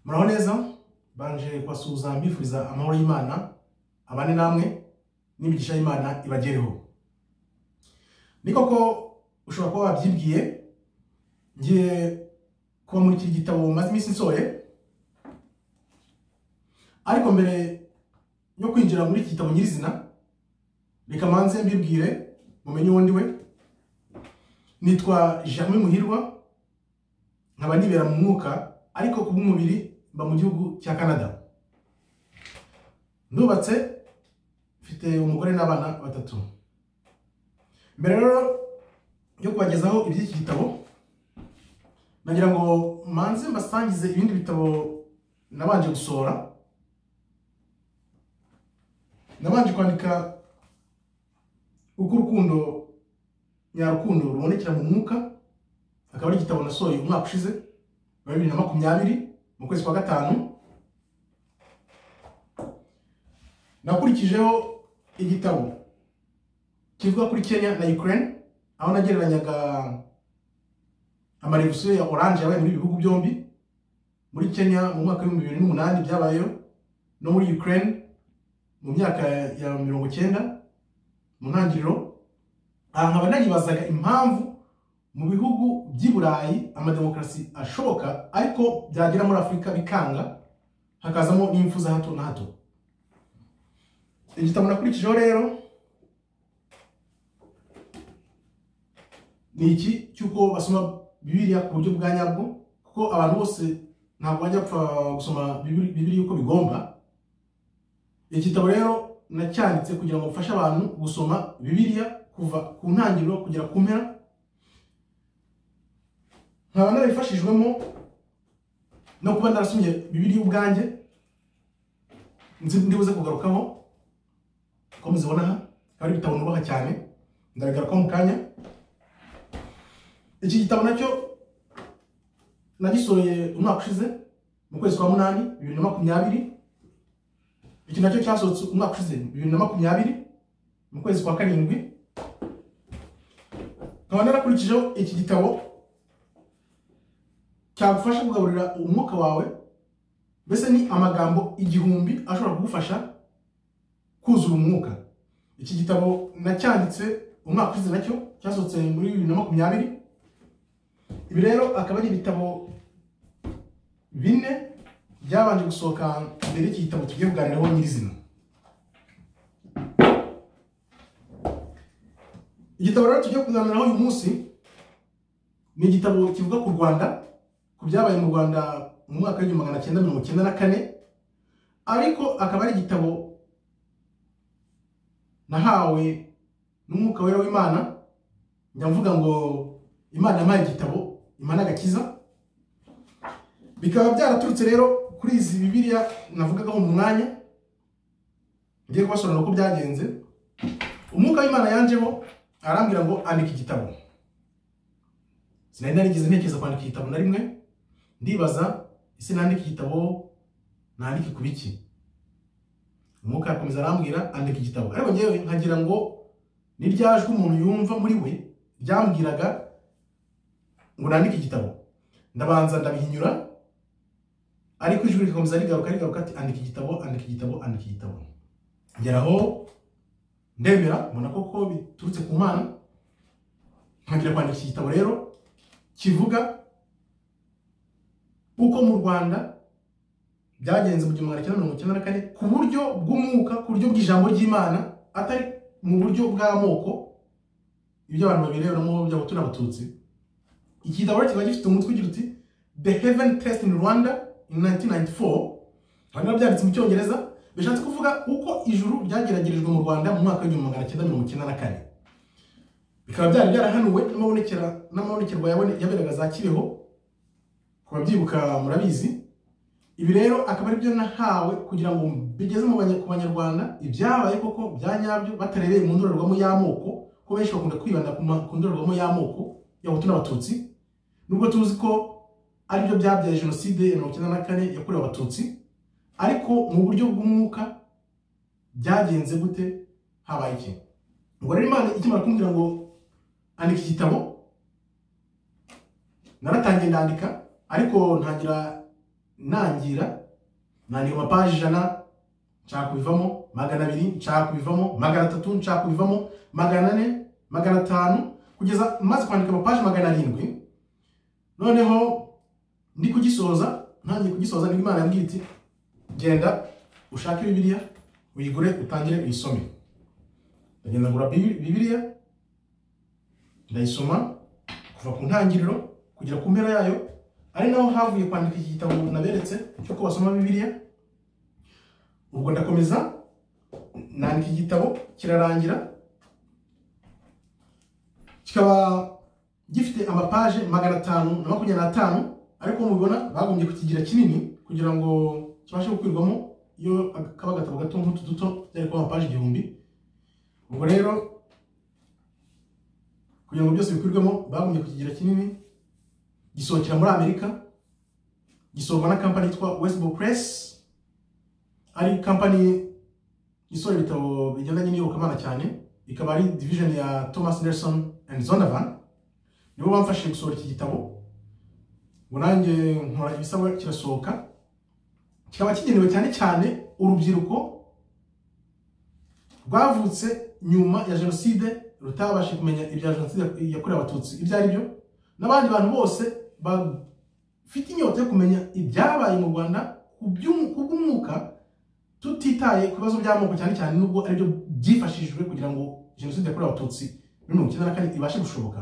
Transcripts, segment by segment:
muraho neza banje kubasuhuza mbifuriza amahoro y'imana abane namwe n'imigisha y'imana ibagereho ni koko ushobora kuba wabyibwiye ngiye kuba muri iki gitabo maze iminsi nsoye ariko mbere yo kwinjira muri iki gitabo nyirizina reka manze mbibwire mumenye uwo ndi we nitwa Germain Muhirwa nkaba nibera mu mwuka ariko ku bw'umubiri mba mu gihugu cya Canada ndubatse mfite umugore n'abana batatu mbere rero yo kubagezaho iby'iki gitabo nagira ngo manze mbasangize ibindi bitabo nabanje gusohora nabanje kwandika uko urukundo nyarukundo rubonekera mu mwuka akaba ari igitabo nasohoye umwaka ushize wa bibiri na makumyabiri mu kwezi kwa gatanu nakurikijeho igitabo kivuga kuri kenya na ukraine aho nagereranyaga amarevusiyo ya oranje yabaye muri ibi bihugu byombi muri kenya mu mwaka w'ibihumbi bibiri n'umunani byabayeho no muri ukraine mu myaka ya mirongo icyenda mu ntangiriro aha nkaba naribazaga impamvu mu bihugu by'i burayi amademokarasi ashoboka ariko byagera muri afurika bikanga hakazamo n'impfu za hato na hato igitabo nakurikijeho rero ni iki cy'uko basoma bibiriya ku buryo bwa nyabwo kuko abantu bose ntabwo bajya gupfa gusoma bibiriya uko bigomba igitabo rero nacyanditse kugira ngo mfashe abantu gusoma bibiriya kuva ku ntangiriro kugera ku mpera nkaba narifashijwemo no kuba narasomye bibiri ubwanjye ndibuze kugarukaho ko muzibona aha ari ibitabo nubaha cyane ndabigarukaho mu kanya iki gitabo nacyo nagisohoye umwaka ushize mu kwezi kwa munani bibiri na makumyabiri iki nacyo cyasohotse umwaka ushize bibiri na makumyabiri mu kwezi kwa karindwi nkaba narakurikijeho iki gitabo cyagufasha kugaburira umwuka wawe mbese ni amagambo igihumbi ashobora kugufasha kuzura umwuka iki gitabo nacyanditse umwaka ushize nacyo cyasohotse muri bibiri na makumyabiri ibi rero akaba ari ibitabo bine byabanje gusohoka mbere y'iki gitabo tugiye kuganiraho nyirizina igitabo rero tugiye kuganiraho uyu munsi ni igitabo kivuga ku rwanda ku byabaye mu rwanda mu mwaka w'igihumbi magana cyenda mirongo icyenda na kane ariko akaba ari igitabo nahawe n'umwuka wera w'imana njya mvuga ngo imana yampaye igitabo imana agakiza bikaba byaraturutse rero kuri izi bibiriya navugagaho mu mwanya ngiye kubasobanurira uko byagenze umwuka w'imana yanjeho arambwira ngo andika igitabo sinari narigeze ntekereza kwandika igitabo na rimwe ndibaza ese nandika igitabo nandike ku biki umwuka arakomeza arambwira andika igitabo ariko ngewe nkagira ngo n'iryajwe umuntu yumva muri we ryambwiraga ngo nandike igitabo ndabanza ndabihinyura ariko ijwi rikomeza rigaruka rigaruka ati andika igitabo andika igitabo andika igitabo ngeraho ndemera mbona koko biturutse ku mana nkagira kwandika iki gitabo rero kivuga uko mu rwanda byagenze mu gihumbi magana cyenda mirongo icyenda na kane ku buryo bw'umwuka ku buryo bw'ijambo ry'imana atari mu buryo bw'amoko ibyo abantu babireberamo by'abahutu n'abatutsi iki gitabo kiba gifite umutwe ugira uti the heaven test in rwanda in 1994 abantu byanditse mu cyongereza bishatse kuvuga uko ijuru ryageragerejwe mu rwanda mu mwaka w'igihumbi magana cyenda mirongo icyenda na kane bikaba byari byarahanuwe n'amabonekerwa yaberaga za kibeho ku babyibuka murabizi ibi rero akaba aribyo nahawe kugira ngo bigeze ku banyarwanda ibyabaye koko bya nyabyo batarebeye mu ndorerwamo y'amoko ko benshi bakunda kwibanda ku ndorerwamo y'amoko y'abahutu n'abatutsi nubwo tuzi ko aribyo byabyaye jenoside ya mirongo icyenda na kane yakorewe abatutsi ariko mu buryo bw'umwuka byagenze gute habaye iki ubwo rero imana ikimara kumbwira ngo andika igitabo naratangiye ndandika ariko ntangira ntangira nandika amapaji ijana nshaka kubivamo magana abiri nshaka kubivamo magana atatu nshaka kubivamo magana ane magana atanu kugeza maze kwandika amapaji magana arindwi noneho ndi kugisoza ntangiye kugisoza nibwo imana yambwiye iti genda ushake bibiliya uyigure utangire uyisome ndagenda ngura Bi- bibiliya ndayisoma kuva ku ntangiriro kugera ku mpera yayo ari naho havuye kwandika iki gitabo naberetse cy'uko basoma bibiliya ubwo ndakomeza nandika igitabo kirarangira kikaba gifite amapaje magana atanu na makumyabiri n'atanu ariko mubibona bagombye kukigira kinini kugira ngo kibashe gukwirwamo iyo kaba agatabo gato nk'utu duto byari kuba amapaje igihumbi ubwo rero kugira ngo byose bikwirwemo bagombye kukigira kinini gisohokera muri amerika gisohorwa na kampani yitwa westbow press ari kampani isohora ibitabo bigendanye n'iyobokamana cyane ikaba ari division ya thomas nelson and zonavan nibo bamfashije gusohora iki gitabo ngo nanjye nkora ibisabwa kirasohoka kikaba kigenewe cyane cyane urubyiruko rwavutse nyuma ya jenoside rutabashije kumenya ibya jenoside yakorewe abatutsi ibyo ari byo n'abandi bantu bose bafite inyota yo kumenya ibyabaye mu rwanda ku by'umu- ku bw'umwuka tutitaye ku bibazo by'amoko cyane cyane nubwo aribyo byifashishijwe kugira ngo jenoside yakorewe abatutsi muri mirongo icyenda na kane ibashe gushoboka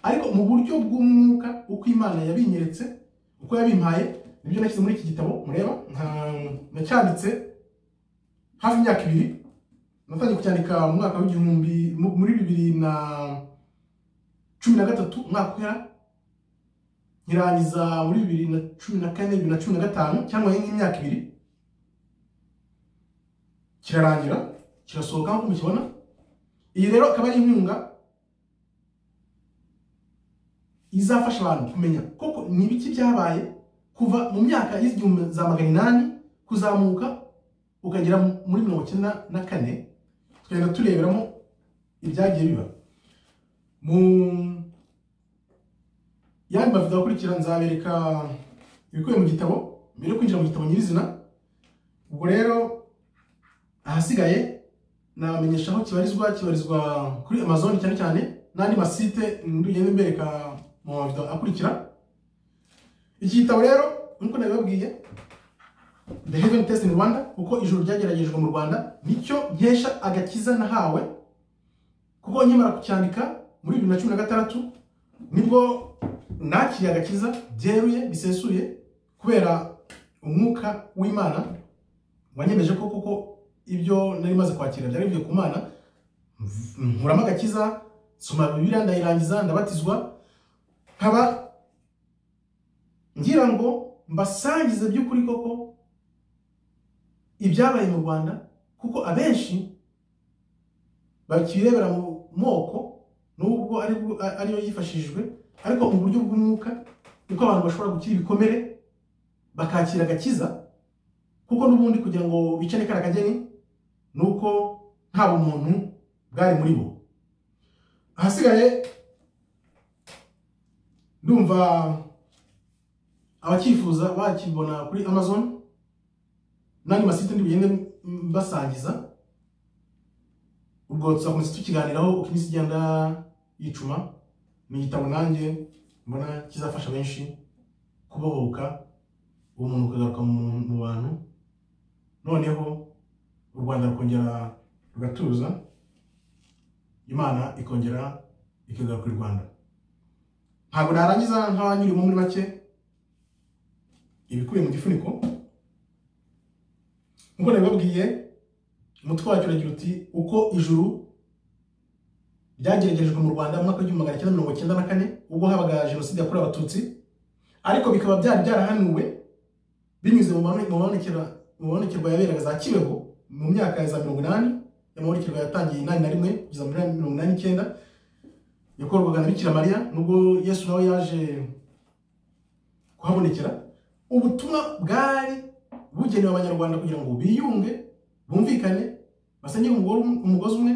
ariko mu buryo bw'umwuka uko imana yabinyeretse uko yabimpaye nibyo nashyize muri iki gitabo mureba nka- nacyanditse hafi imyaka ibiri natangiye kucyandika mu mwaka w'igihumbi mu- muri bibiri na cumi na gatatu umwaka uhera nkirangiza muri bibiri na cumi na kane bibiri na cumi na gatanu cyangwa nk'imyaka ibiri kirarangira kirasohoka nk'uko mukibona iyi rero akaba ari inkunga izafasha abantu kumenya koko ni ibiki byabaye kuva mu myaka y'igihumbi za magana inani kuzamuka ukagera mu- muri mirongo icyenda na kane tukagenda tureberamo ibyagiye biba mu yandi mavido akurikira nzabereka ibikubiye mu gitabo mbere yo kwinjira mu gitabo nyirizina ubwo rero ahasigaye nabamenyesha aho kibarizwa kibarizwa kuri amazon cyane cyane n'andi masite ndugende mbereka mu mavido akurikira iki gitabo rero nk'uko nabibabwiye the heaven test in rwanda kuko ijuru ryageragejwe mu rwanda nicyo nkesha agakiza nahawe kuko nkimara kucyandika muri bibiri na cumi na gatandatu nibwo nakiriye agakiza byeruye bisesuye kubera umwuka w'imana wanyemeje ko kuko ibyo nari maze kwakira byari bivuye ku mana mv- nkuramo agakiza nsoma bibiliya ndayirangiza ndabatizwa nkaba ngira ngo mbasangize by'ukuri koko ibyabaye mu rwanda kuko abenshi bakirebera mu moko nubwo ari bwo- a- ariyo yifashishijwe ariko mu buryo bw'umwuka uko abantu bashobora gukira ibikomere bakakira agakiza kuko n'ubundi kugira ngo bicane kariya kageni ni uko nta bumuntu bwari muri bo ahasigaye ndumva abacyifuza bakibona kuri amazon n'andi masite ntibigende basangiza ubwo tuzakomeza tukiganiraho uko iminsi igenda yicuma ni igitabo nanjye mbona kizafasha benshi kubohoka uwo muntu ukagaruka mu- mu bantu noneho u rwanda rukongera rugatuza imana ikongera ikagaruka i rwanda ntabwo narangiza nk'abanyurimo muri make ibikubiye mu gifuniko nk'uko nabibabwiye umutwe wacyo uragira uti uko ijuru ryageragejwe mu rwanda mu mwaka w'igihumbi magana cyenda mirongo cyenda na kane ubwo habaga jenoside yakorewe abatutsi ariko bikaba byari byarahanuwe binyuze mu mabone- mu mabonekera- mu mabonekerwa yaberaga za kibeho mu myaka ya za mirongo inani amabonekerwa yatangiye inani na rimwe kugeza muri mirongo inani n'icyenda yakorwaga na bikira mariya nubwo yesu nawe yaje kuhabonekera ubutumwa bwari bugenewe abanyarwanda kugira ngo biyunge bumvikane basenyere umugore um- umugozi umwe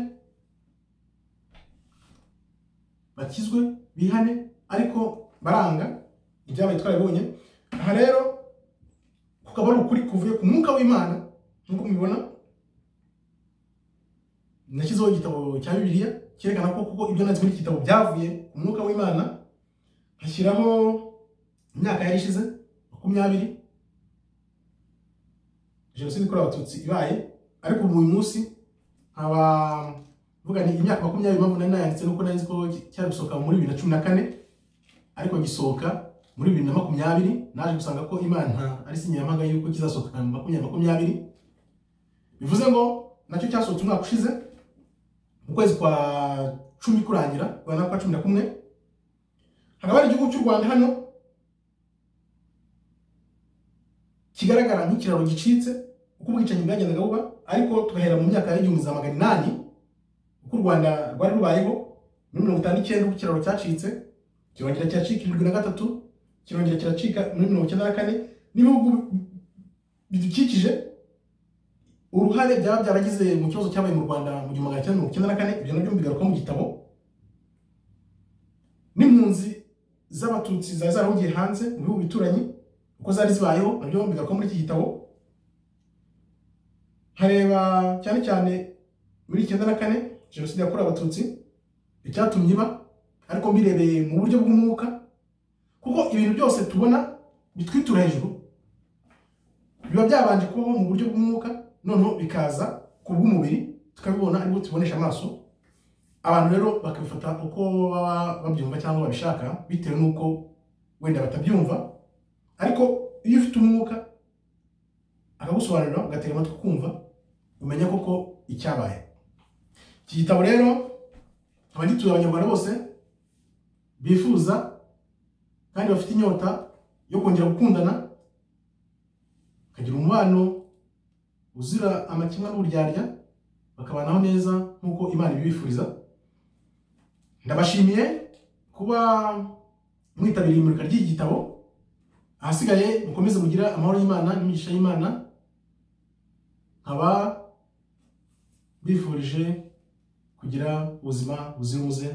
bakizwe bihane ariko baranga ibyabaye twarabibonye aha rero kukaba ari ukuri kuvuye ku mwuka w'imana nk'uko mubibona nashyizeho igitabo cya bibiliya cyerekana ko kuko ibyo nanditse muri iki gitabo byavuye ku mwuka w'imana nkashyiraho imyaka yari ishize makumyabiri jenoside yakorewe abatutsi ibaye ariko ubu uyu munsi nkaba mvuga ni imyaka makumyabiri mpamvu nari nayanditse nuko nari nzi ko cyari gusohoka muri bibiri na cumi na kane ariko gisohoka muri bibiri na makumyabiri naje gusanga ko imana ari sinyamaga yuko kizasohoka makumyabiri makumyabiri bivuze ngo nacyo cyasohotse umwaka ushize mu kwezi kwa cumi kurangira rwanda kwa cumi na kumwe hakaba hari igihugu cy'u rwanda hano kigaragara nk'ikiraro gicitse uko ubwicanyi bwagendaga buba ariko tugahera mu myaka y'igihumbi za magana inani uko u rwanda rwari rubayeho muri mirongo itanu n'icyenda uko ikiraro cyacitse kirongera kiracika irindwi na gatatu kirongera kiracika muri mirongo icyenda na kane n'ibihugu bidukikije uruhare byaba byaragize mu kibazo cyabaye mu rwanda mu gihumbi magana cyenda mirongo icyenda na kane ibyo nabyo bigaruka mu gitabo n'impunzi z'abatutsi zari zarahungiye hanze mu bihugu bituranyi uko zari zibayeho nabyo bigaruka muri iki gitabo nkareba cyane cyane muri icyenda na kane jenoside yakorewe abatutsi icyatumye iba ariko mbirebeye mu buryo bw'umwuka kuko ibintu byose tubona bitwitura hejuru biba byabanje kubaho mu buryo bw'umwuka noneho bikaza ku bw'umubiri tukabibona aribwo tubonesha amaso abantu rero bakabifata uko baba babyumva cyangwa babishaka bitewe n'uko wenda batabyumva ariko iyo ufite umwuka akagusobanurira ugatega amatwi kumva umenya koko icyabaye iki gitabo rero abagituye abanyarwanda bose bifuza kandi bafite inyota yo kongera gukundana bakagira umubano uzira amakemwa n'uburyarya bakabanaho neza nk'uko imana ibibifuriza ndabashimiye kuba mwitabiriye imurika ry'iki gitabo ahasigaye mukomeze mugira amahoro y'imana n'imigisha y'imana nkaba bifurije kugira ubuzima buzira umuze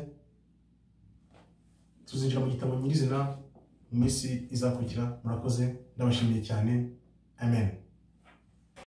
tuzinjira mu gitabo nyirizina mu minsi izakurikira murakoze ndabashimiye cyane amen